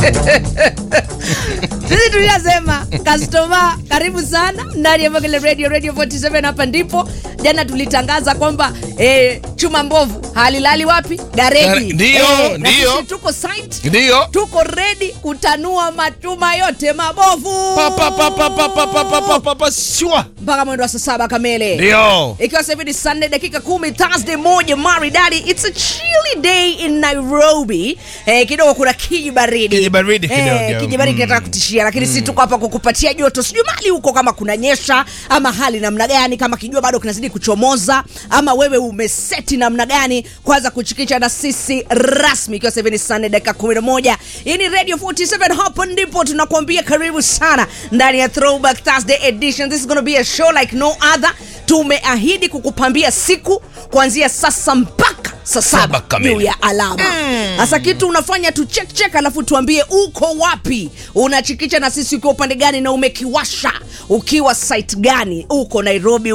sisi tuliyasema customer karibu sana ndani ya Mogele radio radio 47 hapa ndipo jana tulitangaza kwamba eh, chuma mbovu halilali wapi gareji Gare- ndio, Eh, na ndio. sisi tuko site Ndio. tuko ready kutanua machuma yote mabovu Pa, pa, pa, pa, pa, pa, pa, pa, pa, pa, pa, shua. mpaka mwendo wa saa saba kamili Ndio. ikiwa sasa hivi ni sunday dakika kumi thursday moja maridadi it's a chilly day in nairobi eh, kidogo kuna kijibaridi Kijibaridi kidogo. eh, kijibaridi kinataka kutishia lakini si tuko hapa kukupatia joto sijui mali huko kama kuna nyesha ama hali namna gani kama kijua bado kinazidi kuchomoza ama wewe umeseti namna gani kwanza kuchikicha na sisi rasmi ikiwa sasa hivi ni sunday dakika 11 hii ni radio 47 hapo ndipo tunakuambia karibu sana ndani ya throwback thursday edition this is gonna be a show like no other tumeahidi kukupambia siku kuanzia sasa mpaka saa Saba saba kamili. juu ya alama sasa kitu unafanya tu check check alafu tuambie uko wapi unachikicha na sisi ukiwa upande gani na umekiwasha ukiwa site gani uko nairobi